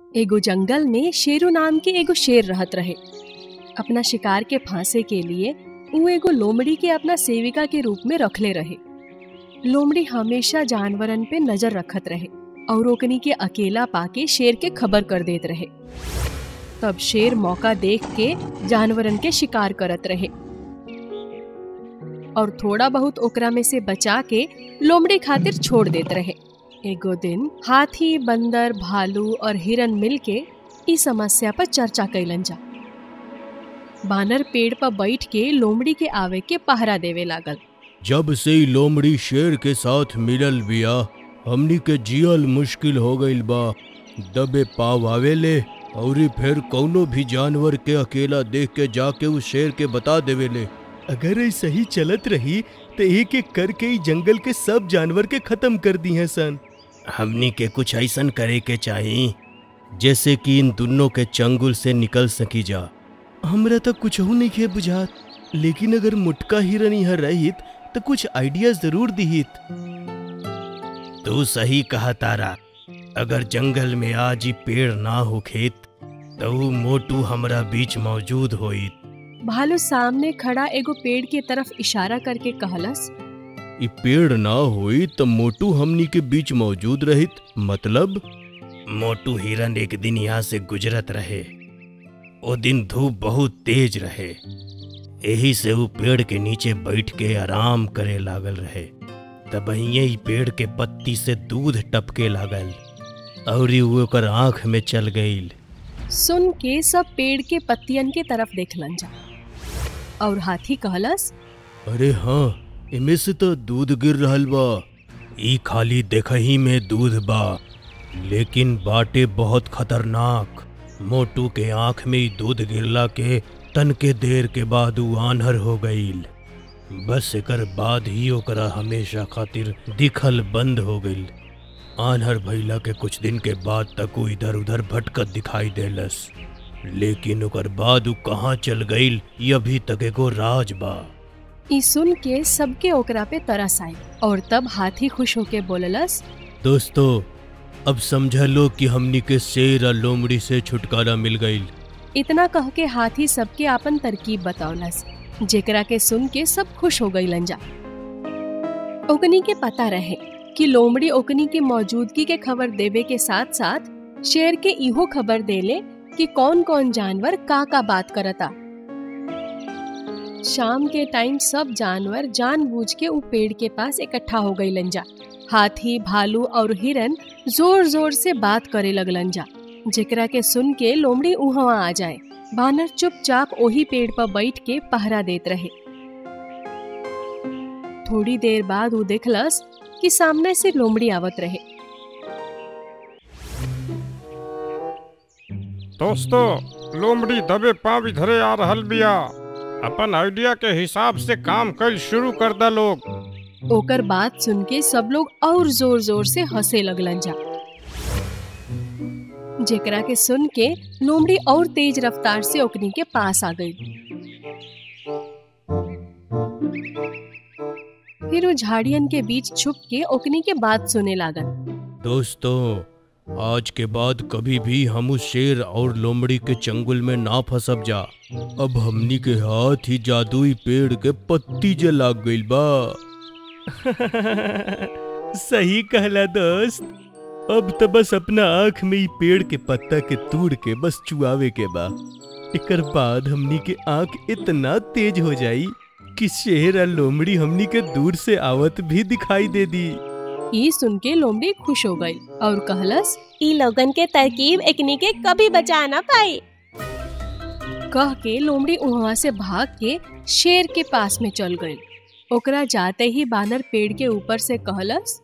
एगो जंगल में शेरू नाम के एगो शेर रहत रहे अपना शिकार के फांसे के लिए ऊ एगो लोमड़ी के अपना सेविका के रूप में रखले रहे लोमड़ी हमेशा जानवरन पे नजर रखत रहे और ओकनी के अकेला पाके शेर के खबर कर देत रहे तब शेर मौका देख के जानवरन के शिकार करत रहे और थोड़ा बहुत ओकरा में से बचा के लोमड़ी खातिर छोड़ देत रहे एगो दिन हाथी बंदर भालू और हिरन मिलके ई समस्या पर चर्चा कैलन जा बानर पेड़ पर बैठ के लोमड़ी के आवे के पहरा देवे लागल जब से ई लोमड़ी शेर के साथ मिलल बिया हमनी के जियल मुश्किल हो गईल बा दबे पाव आवेले औरी फिर कौनो भी जानवर के अकेला देख के जाके उस शेर के बता देवेले अगर ये सही चलत रही तो एक एक करके ही जंगल के सब जानवर के खत्म कर दी हैं सन हमनी के कुछ ऐसन करे के चाही जैसे कि इन दोनों के चंगुल से निकल सकी जा हमरा तो कुछ नहीं के बुझात लेकिन अगर मुटका हिरन यहाँ रहित तो कुछ आइडिया जरूर दिहित तू सही कहा तारा अगर जंगल में आज ही पेड़ ना हो खेत तो ऊ मोटू हमरा बीच मौजूद होई भालू सामने खड़ा एगो पेड़ के तरफ इशारा करके कहलस ई पेड़ ना होई तो मोटू हमनी के बीच मौजूद रहित मतलब मोटू हिरन एक दिन यहाँ से गुजरत रहे ओ दिन धूप बहुत तेज रहे यही से वो पेड़ के नीचे बैठ के आराम करे लागल रहे तब ही पेड़ के पत्ती से दूध टपके लागल और वो ओकर आंख में चल गईल सुन के सब पेड़ के पत्तियन के तरफ देखलन जा और हाथी कहलस अरे हाँ इमे से तो दूध गिर रहल बा ई खाली देखही में दूध बा लेकिन बाटे बहुत खतरनाक मोटू के आंख में ई दूध गिरला के तन के देर के बाद ऊ आन्हर हो गईल बस एकर बाद ही ओकरा हमेशा खातिर दिखल बंद हो गईल आन्हर भइला के कुछ दिन के बाद तक ऊ इधर उधर भटकत दिखाई देलस लेकिन ओकर बाद ऊ कहाँ चल गईल ये अभी तक एगो राज बा ई सुन के सबके ओकरा पे तरस आई और तब हाथी खुश होके बोललस दोस्तों अब समझ लो कि हमनी के शेर और लोमड़ी से छुटकारा मिल गईल इतना कह के हाथी सबके आपन तरकीब बतौलस जेकरा के सुन के सब खुश हो गईलन जा ओकनी के पता रहे कि लोमड़ी ओकनी के मौजूदगी के खबर देवे के साथ साथ शेर के इहो खबर देले कि कौन कौन जानवर का का बात करता शाम के टाइम सब जानवर जानबूझ के उ पेड़ के पास इकट्ठा हो गईलन जा हाथी भालू और हिरन जोर जोर से बात करे लगलन जा जेकरा के सुन के लोमड़ी उहवा आ जाए बानर चुपचाप ओही पेड़ पर बैठ के पहरा देत रहे थोड़ी देर बाद वो देखलस कि सामने से लोमड़ी आवत रहे दोस्तों लोमड़ी दबे पाँव इधरे आ रहल बिया अपन आइडिया के हिसाब से काम कल शुरू कर दा लोग ओकर बात सुन के सब लोग और जोर जोर से हंसे लगलन जा जेकरा के सुन के लोमड़ी और तेज रफ्तार से ओकनी के पास आ गई फिर वो झाड़ियन के बीच छुप के ओकनी के बात सुने लागल दोस्तों आज के बाद कभी भी हम उस शेर और लोमड़ी के चंगुल में ना फंसब जा अब हमनी के हाथ ही जादुई पेड़ के पत्ती जे लाग गईल बा सही कहला दोस्त अब तो बस अपना आँख में ही पेड़ के पत्ता के तोड़ के बस चुआवे के बा एकर बाद हमनी के आँख इतना तेज हो जाई कि शेर और लोमड़ी हमनी के दूर से आवत भी दिखाई दे दी ई सुन के लोमड़ी खुश हो गई और कहलस ई लोगन के तरकीब एकनी के कभी बचा ना पाई कह के लोमड़ी वहां से भाग के शेर के पास में चल गई ओकरा जाते ही बानर पेड़ के ऊपर से कहलस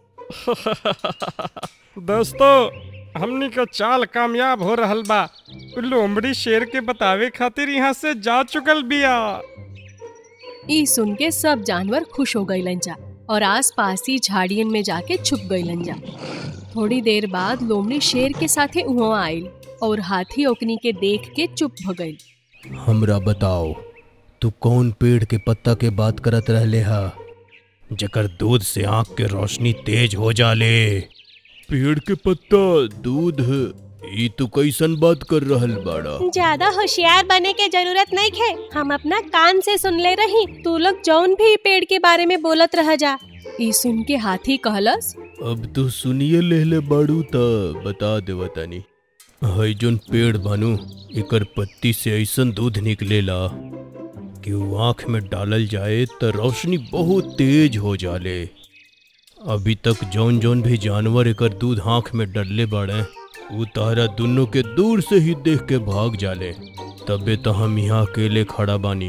दोस्तों हमनी का चाल कामयाब हो रहल बा लोमड़ी शेर के बतावे खातिर यहाँ से जा चुकल बिया ई सुन के सब जानवर खुश हो गईलन जा और आस पास ही झाड़ियन में जाके छुप गईलन जा थोड़ी देर बाद लोमड़ी शेर के साथे उहाँ आइल और हाथी ओकनी के देख के चुप हो गई हमरा बताओ तू कौन पेड़ के पत्ता के बात करत रहले हा जकर दूध से आंख के रोशनी तेज हो जाले पेड़ के पत्ता दूध ई तू कैसन बात कर रहल बाड़ा ज्यादा होशियार बने के जरूरत नहीं खे हम अपना कान से सुन ले रही तू लोग जौन भी पेड़ के बारे में बोलत रह जा ई सुन के हाथी कहलस अब तू सुनिए लेले बाड़ू त बता देवा तनी हई जोन पेड़ बानू एकर पत्ती से ऐसन दूध निकलेला कि वो आँख में डालल जाए त रोशनी बहुत तेज हो जाले अभी तक जौन जौन भी जानवर एकर दूध आँख में डलले बाड़े उ तारा दुनों के दूर से ही देख के भाग जाले तबे तो हम यहाँ अकेले खड़ा बानी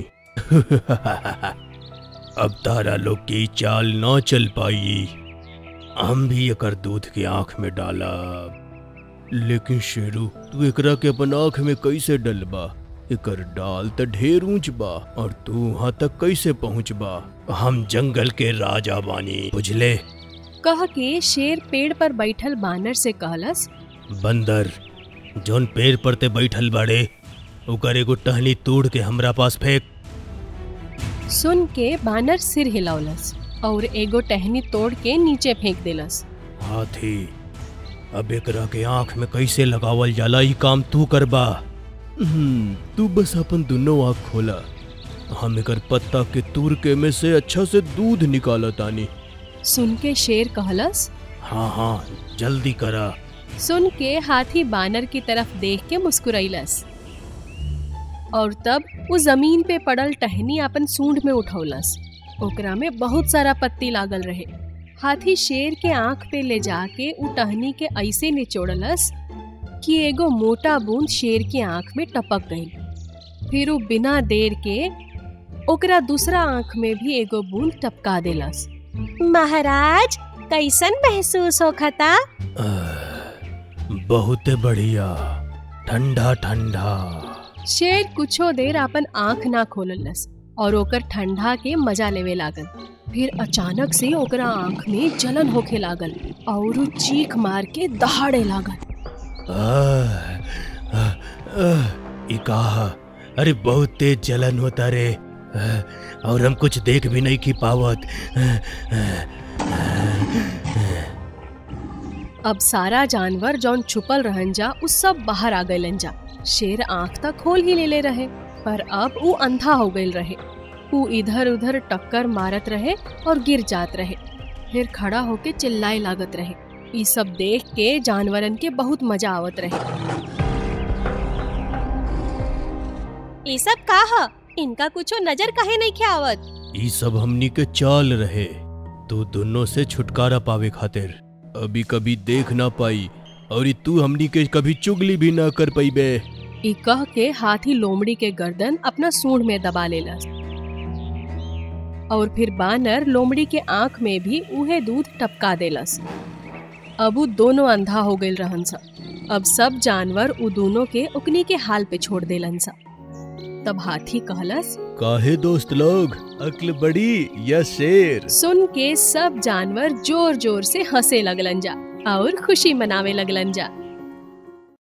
अब तारा लोग की चाल ना चल पाई हम भी एकर दूध के आंख में डाला लेकिन शेरू तू एकरा के अपन आंख में कैसे डलबा एकर डाल त ढेर ऊंच बा और तू वहां तक कैसे पहुंचबा हम जंगल के राजा बानी बुझले कह के शेर पेड़ पर बैठल बानर से कहलस बंदर जौन पेड़ पर ते बैठल बाड़े ओकर एगो टहनी तोड़ के हमरा पास फेंक सुन के बानर सिर हिलौलस और एगो टहनी तोड़ के नीचे फेंक देलस हाथी अब एकरा के आंख में कैसे लगावल जाला ई काम तू करबा हम्म, तू बस अपन दुनो आँख खोला हम एकर पत्ता के तूर के में से अच्छा से दूध निकाला तानी सुन के शेर कहलस हाँ हाँ जल्दी करा सुन के हाथी बानर की तरफ देख के मुस्कुरैलस और तब वो जमीन पे पड़ल टहनी अपन सूंड में उठौलस ओकरा में बहुत सारा पत्ती लागल रहे हाथी शेर के आंख पे ले जाके उ टहनी के ऐसे निचोड़लस कि एगो मोटा बूंद शेर की आंख में टपक गई फिर वो बिना देर के ओकरा दूसरा आंख में भी एगो बूंद टपका देलस महाराज कैसन महसूस होखता बहुत बढ़िया ठंडा ठंडा शेर कुछो देर अपन आंख ना खोललस और ओकर ठंडा के मजा लेवे लागल फिर अचानक से ओकरा आंख में जलन होखे लागल और उ चीख मार के दहाड़े लागल आह, आह, आह, ई कहा अरे बहुत तेज जलन होता रे आह, और हम कुछ देख भी नहीं की पावत आह, अब सारा जानवर जौन छुपल रहन जा उ सब बाहर आ गइलन जा शेर आंख तक खोल ही ले ले रहे पर अब उ अंधा हो गइल रहे उ इधर उधर टक्कर मारत रहे और गिर जात रहे फिर खड़ा होके चिल्लाए लागत रहे ई सब देख के जानवरन के बहुत मजा आवत रहे ई सब का ह इनका कुछो नजर काहे नहीं आवत ई सब हमनी के चाल रहे तू दोनों से छुटकारा पावे खातिर अभी कभी देख ना पाई और ई तू हमनी के कभी चुगली भी ना कर पाईबे ई कह के हाथी लोमड़ी के गर्दन अपना सूंड में दबा लेलस और फिर बानर लोमड़ी के आंख में भी उहे दूध टपका देलस अब उ दोनों अंधा हो गइल रहन सा अब सब जानवर उ दोनों के उकनी के हाल पे छोड़ देलन सा तब हाथी कहलस काहे दोस्त लोग अक्ल बड़ी या शेर सुन के सब जानवर जोर जोर से हंसे लगलन जा और खुशी मनावे लगलन जा